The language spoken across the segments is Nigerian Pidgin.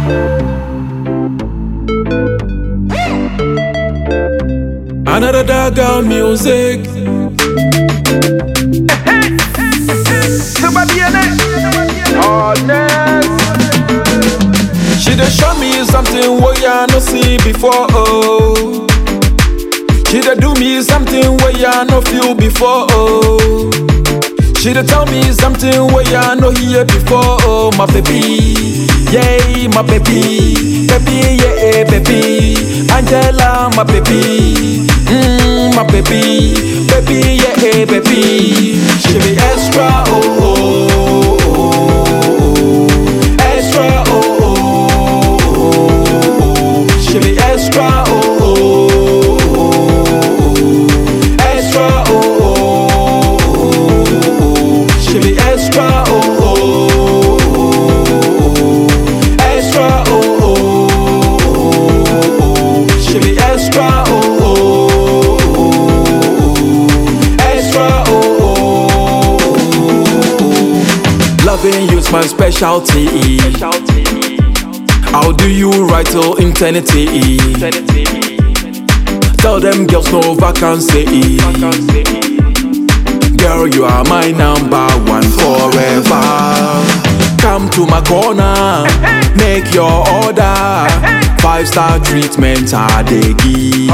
Another dagger music. She dey show me something wey I no see before. Oh. She dey do me something wey I no feel before. Oh. She dey tell me something wey I no hear before. Oh, my baby, yeah, my baby, baby, yeah, baby, Angela, my baby, mm, my baby, baby, yeah, baby. She be extra, oh, oh, oh, oh. extra, oh, oh, oh, oh. She be extra, oh, oh, oh, oh. extra, oh, oh, oh. She be extra, oh, oh, oh. extra, oh, oh, oh. She be extra, oh, oh, oh. extra, oh, oh. Loving you's my specialty. I'll do you right till eternity. Tell them girls no vacancy. Girl, you are my number one forever. Come to my corner, make your order. Five star treatment, I dey give.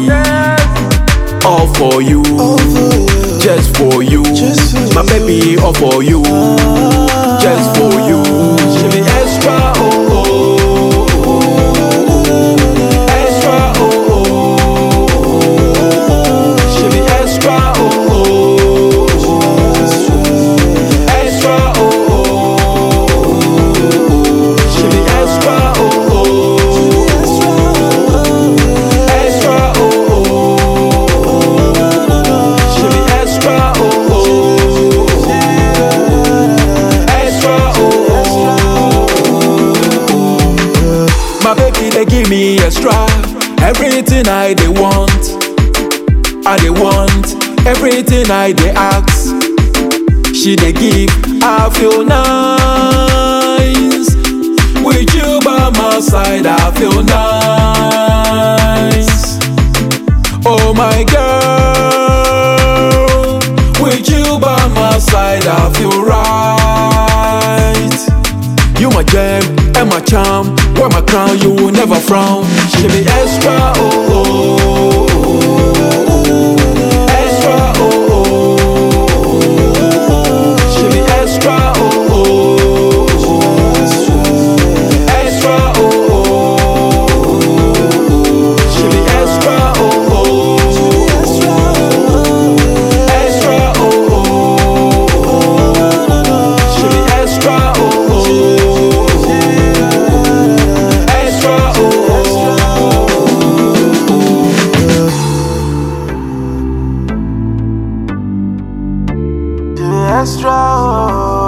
All for you, just for you. My baby, all for you, just for you. She be extra, oh, oh, oh. extra, oh, oh, oh. She be extra, oh, oh, oh. extra, oh, oh. She be extra, oh, oh. extra, oh, oh. She be extra, oh, oh. extra, oh. My baby, they give me extra. Everything I they want, I they want. Everything I they ask, she they give. I feel nice with you by my side. I feel nice. Oh my girl, with you by my side, I feel right. You my gem and my charm, wear my crown, you will never frown. She be extra, oh, oh, oh, oh. extra, oh, oh, oh. She be extra, oh, oh, oh. extra, oh, oh, oh. She be extra, oh, oh, extra, oh, oh. She be extra, oh, oh. extra, oh, oh. extra. Oh.